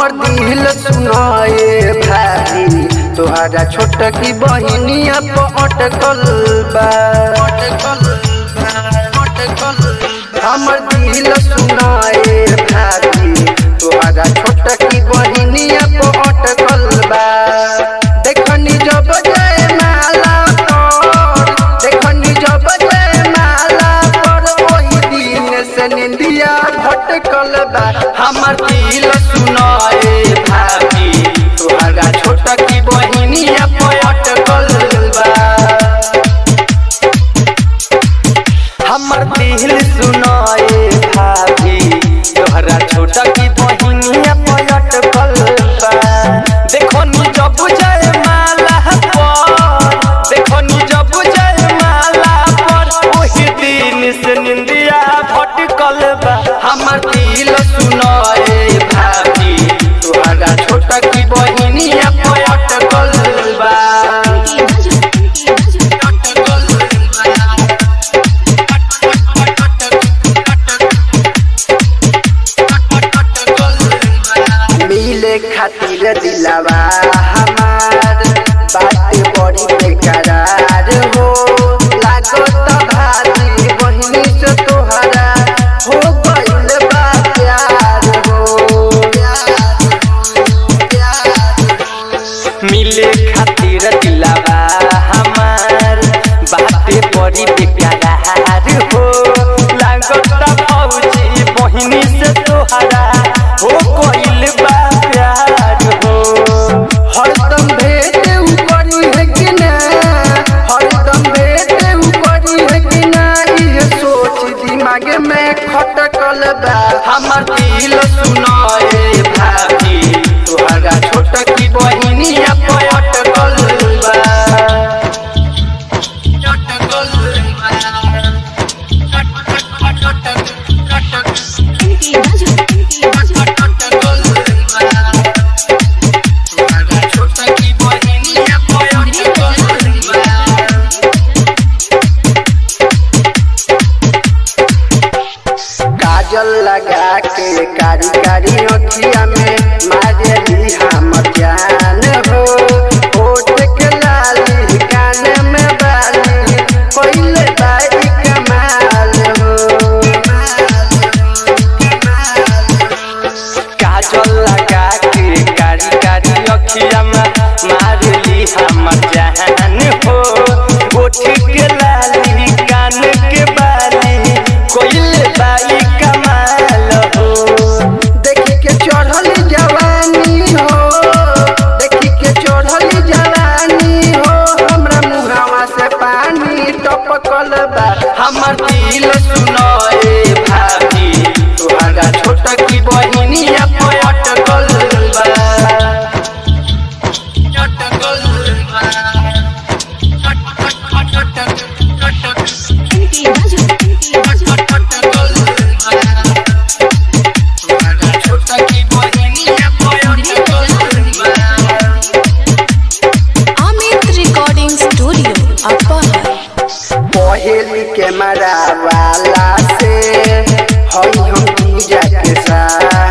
हमर दिल सुनाए भाई तोहरा छोट की बहिनिया पर अटकल बा हमर दिल सुनाए भाई तोहरा छोट की बहिनिया पर अटकल बा देखनी जब जय माला पर देखनी जब जय माला पर ओही दिन से निंदिया भटकल बा हमर दिल सुनाए भाभी तोहरा छोट की बहिनिया पर अटकल बा हमर दिल सुनाए भाभी तोहरा छोटा की बहिनिया पलट कल देखो नी जब जय माला पर देखो नी जब जय माला पर ओही दिन से निंदिया भटकल बा हमर दिल सुनाए भाभी तोहरा छोटा की बहिनिया पलट कल बा मिले खातिर दिलावा हमार बात बड़ी बेकरार हो लागत भारी बहिनी से तोहरा हो गइल बा प्यार हो मिले खातिर दिलावा हमार बात बड़ी बेकरार हो लागत भौजी बहिनी से तोहरा हो गइल बा प्यार हो हरदम भेट उ करी है कि ना हरदम भेट उ करी है कि ना ये सोच दिमाग में खटकल बा हमर दिल सुनाए भाभी तोहरा छोट की बहिनिया पटकल बा छोटा की बहिनिया पटकल बा काजल लगा के कारी कारी अखिया में मारेली हम जान हो होठ के लाली कान में बाली पहले बाई कमाल हो काजल लगा के कारी कारी अखिया में मारेली हम जान हो होठ के लाली कान के बाली कोइल बाई कमाल हो देखी के चढ़ल जवानी हो देखी के चढ़ल जवानी हो हमरा मुहावा से पानी टपकल बा हमर दिल सुनाए भाभी तोहरा छोटा की बहिनिया पटकल बा छोटा की बहिनिया पटकल बा अमित रिकॉर्डिंग स्टूडियो अपहर पहली कैमरा वाला से हई हम पूजा के साथ